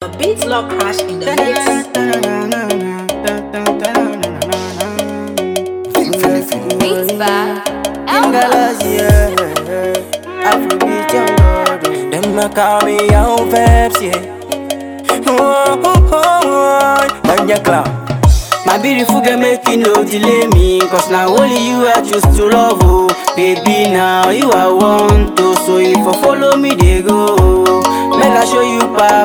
Beats Law Crash in the mix. Beats by Galas, yeah. Afrobeat, young God. Them a call me young Peps, yeah. Oh, oh, oh, oh. Danja Clown. My beautiful girl make you no delay me Cause now only you I choose to love oh Baby now you I want to So if you follow me they go Make I show you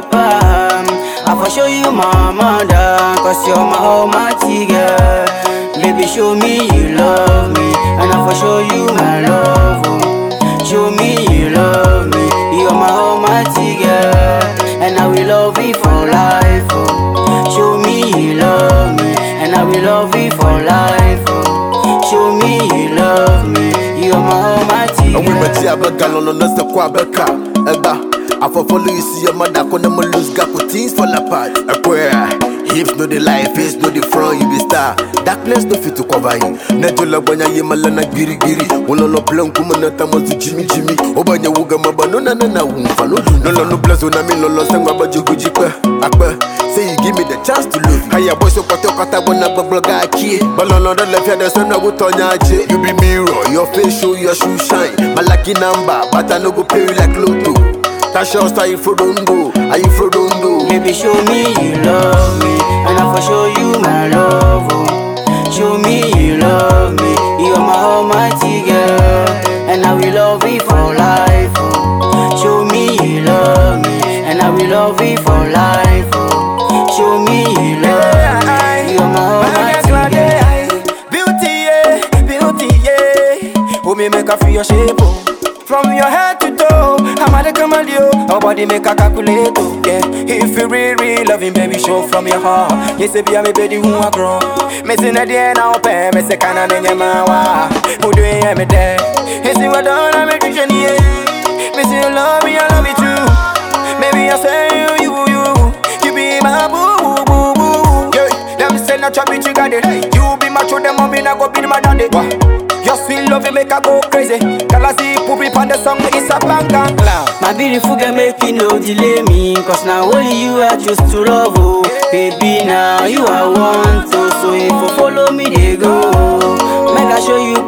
papa I for show you my mother Cause you're my almighty girl Baby show me you love me And I for show you my love oh. Show me you love me You're my almighty girl And I will love you for life oh. Show me you love me And I will love you for life oh. Show me you love me You're my almighty And we girl met here bega no no no se kwa beka eba I for follow you see your mother kona mo lose gap with things fall apart Ekwe Hips no the lie, face no the front, you be star Darkness no fit to cover you Nejo la banya ye malana giri giri Wolo no plan kuma na tamo zu jimmy jimmy Obanya wuga maba no na na na wumfa no No no no bless una mi no lo sengwa ba jugu jikwe Akpe Say you give me the chance to love you Haya boy so kote kata bona babloga akie Balono don't left here the sun na wutonya aje You be mirror, your face show your shoe shine My lucky number, but I no go pay you like Lotto That show style you for don't go, are you for don't go Baby, show me you love me, and I for show you my love. Oh. Show me you love me, you're my almighty girl, and I will love you for life. Oh. Show me you love me, and I will love you for life. Oh. Show me you love me, you're my almighty girl. Beauty, yeah, beauty, yeah. Who me make her feel your shape, oh. From your head to toe, I'm at the camel, Our body make a calculate, oh, yeah. If you really, really loving, baby, show from your heart. Yes, baby, I'm a baby who I grow. Missing a day now, pay, miss a cannon in your mawa. Who do you have me there? Yes, you are done, I'm a Christian, yeah. Missing you love me, I love you too. Maybe I say you, you, you. You be my boo, boo, boo. Yeah, them say not chop it, you got it. You be my true, them mommy, I go be my daddy. Wah. Your sweet love, you make I go crazy. Girl, I see poopy on the song, it's a bang bang clown. My beautiful girl make you no delay me Cause now only you I choose to love oh Baby now you I want to So if you follow me they go Make I show you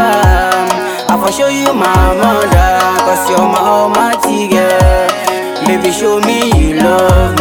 papa I for show you my mother Cause you're my almighty girl Baby show me you love